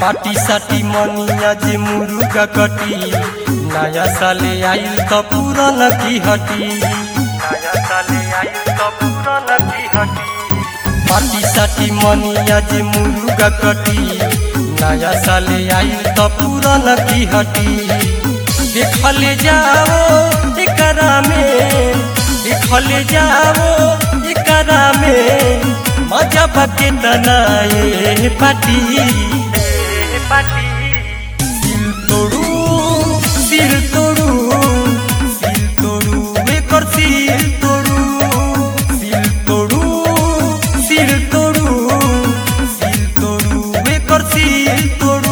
पाटी साटी मनिया जे मुरुगा कटी नया साले आइल त पुरान की हटी नया साले आइल त पुरान की हटी पाटी साटी मनिया जे मुरुगा कटी नया साले आइल त पुरान की हटी देखले जाओ एकरा में देखले जाओ एकरा में मजा बके तनाए पाटी पाटी सिल तोड़ू सिल तोड़ू सिल तोड़ू एकर सिल तोड़ू सिल तोड़ू सिल तोड़ू सिल तोड़ू एकर सिल तोड़ू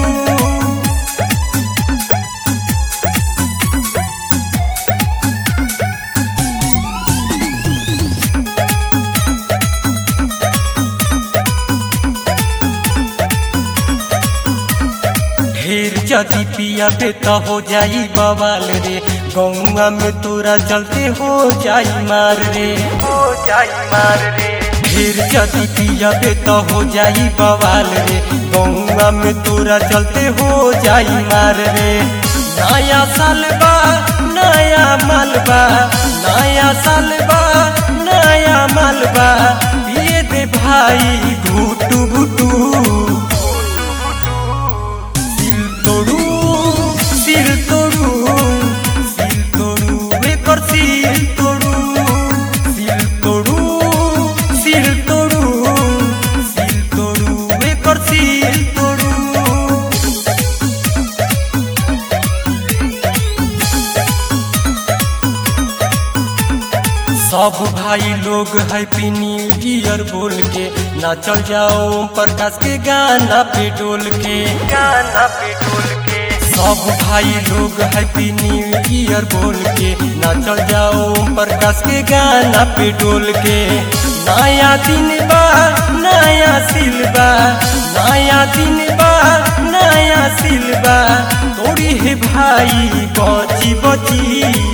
ढेर जदी पिया बे त हो जाई बवाल रे गौआ में तोरा चलते हो जाई मार रे हो जाई मार रे ढेर जदी पिया बे त हो जाई बवाल रे गौआ में तोरा चलते हो जाई मार रे नया साल बा नया मालबा नया साल बा नया मालबा पिए दे भाई घुटू घुटू सिल तोड़ू सिल तोड़ू सिल तोड़ू एकर सिल तोड़ू सिल तोड़ू सिल तोड़ू सिल तोड़ू एकर सिल तोड़ू सब भाई लोग हैप्पी न्यू ईयर बोल के नाचल जाओ ओम प्रकाश के गाना पे डोल के गाना पे डोल के सब भाई लोग हैप्पी न्यू ईयर बोल के नाचल जाओ ओम प्रकाश के गाना पे डोल के नया दिन बा नया सिलबा नया दिन बा नया सिलबा तोड़ी है भाई बची बची